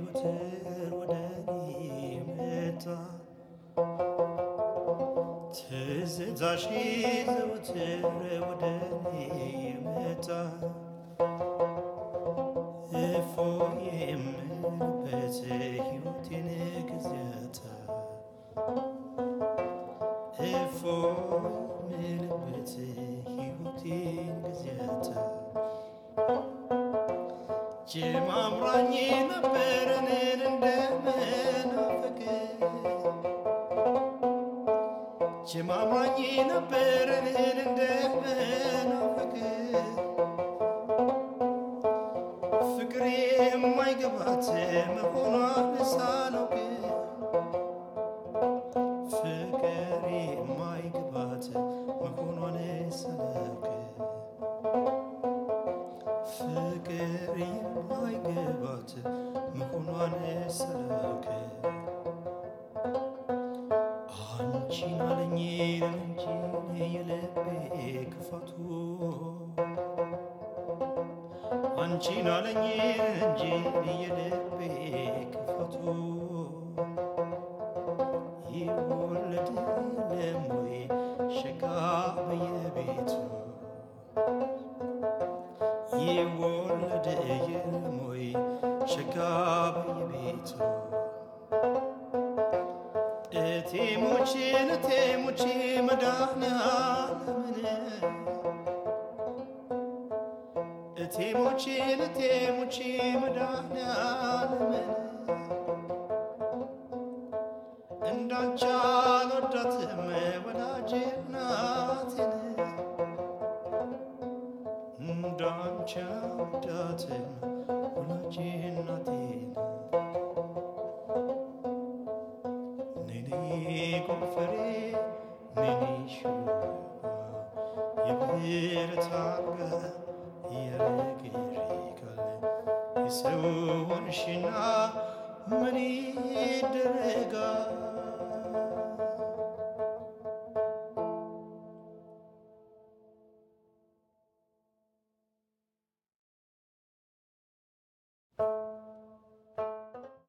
ዘወትር ወደ እኔ መጣ ትዝታሽ ዘወትር ወደ እኔ መጣ እፎይ የምልበት ሕይወቴን ጊዜያታ እፎይ የምልበት ሕይወቴን ጊዜያታ ጀማምራኝ ነበረንን እንደመናፈቅ ጀማምራኝ ነበረንን እንደመናፈቅ ፍቅር የማይገባት መሆኗን ሳላውቅ ፍቅር የማይገባት መሆኗን ሳላውቅ ፍቅር የማይገባት መሆኗን ሳላውቅ አንቺን አለኝ እንጂ የልቤ ክፋቱ አንቺን አለኝ እንጂ የልቤ ክፋቱ ይወለድ የለም ወይ ሸጋ በየቤቱ ይወለድ የለም ወይ ሸጋ በየቤቱ እቴሞችን እቴሞች መድኃኒዓለምን እቴሞችን እቴሞች መድኃኒዓለምን እንዳንቺ አልወዳትም ወዳጄ እናቴን እንዳንቺ አልወዳትም ወዳጄ እናቴን ነኔ ጎፈሬ ነኔ ሹባ የብረት አልጋ ያረግሪካል የሰው ሆንሽና ምን ይደረጋል